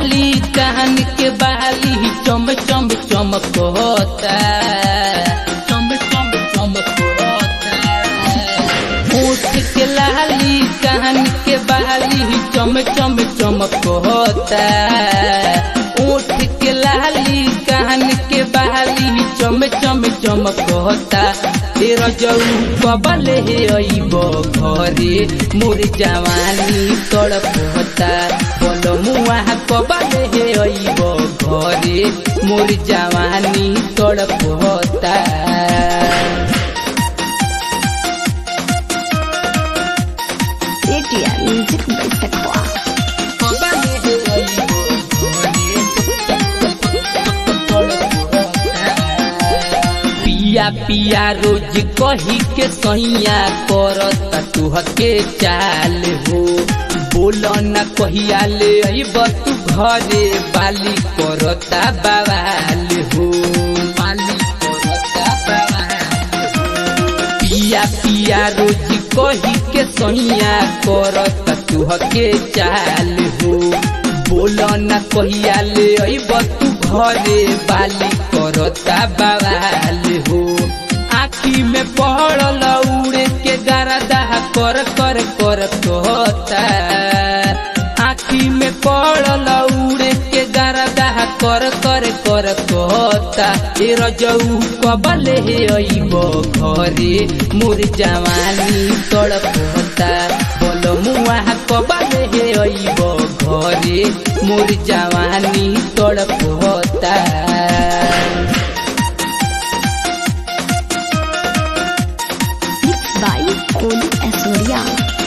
लाली कान के बाली चम चम चमकता चम चम चमकता होठ के लाली कान के बाली चम चम चमकता ओठ के लाली कान के बाली चम चम चमकता तेरा जऊ कबल हे अइब घरे मोर जवानी तड़पता बोल मुआ कबल हे अइब घरे मोर जवानी तड़पता ATR Music by Takwa. पिया पिया रोज कही के सैया करत तुहके चाल हो बोल न कहिया ले अइब तू घरे बाली करता बवाल हो बाली करता बवाल हो। पिया पिया रोज कही के सैया करत तुहके चाल हो बोल न कहिया ले अइब तू घरे बाली करता बवाल हो आखी में पड़ल उड़े के गरदा कर कर कर कहता आखी में पड़ल उड़े के गरदा कर कर कर कहता ए रजऊ कबल हे अइब घरे मोर जवानी तड़पता बोल मुआ कबल हे अइब घरे मोर जवानी तड़पता Mixed by Kolu Asoria.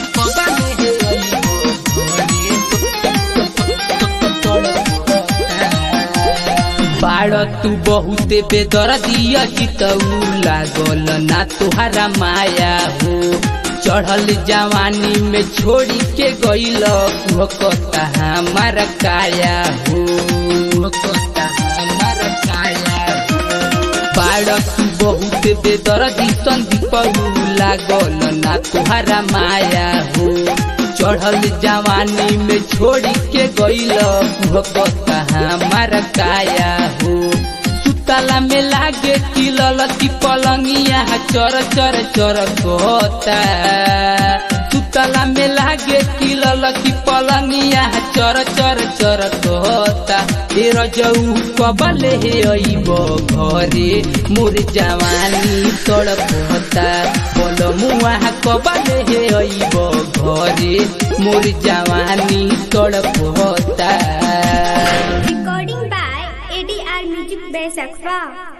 बाड़ तू बहुते बेदर्दी अजितऊ लागल ना तुहारा माया हो चढ़ल जवानी में छोड़ी के गईल भकता हमारा काया हो भकता हमारा काया हो बाड़ तू बहुत बेदर्दी संदीप लागल ना तुहारा माया हो चढ़ल जवानी में छोड़ी के गईल भकता हमारा काया हो सुतला में लागे किलल की पलंगिया चर चर चर कहता सुतला में लागे किलल की पलंगिया चर चर चर कहता ए रजऊ कबल हे अइब घरे मोर जवानी तड़पता बोल मुआ कबल हे अइब घरे मोर जवानी तड़पता Recording by ADR Music by Sakfa.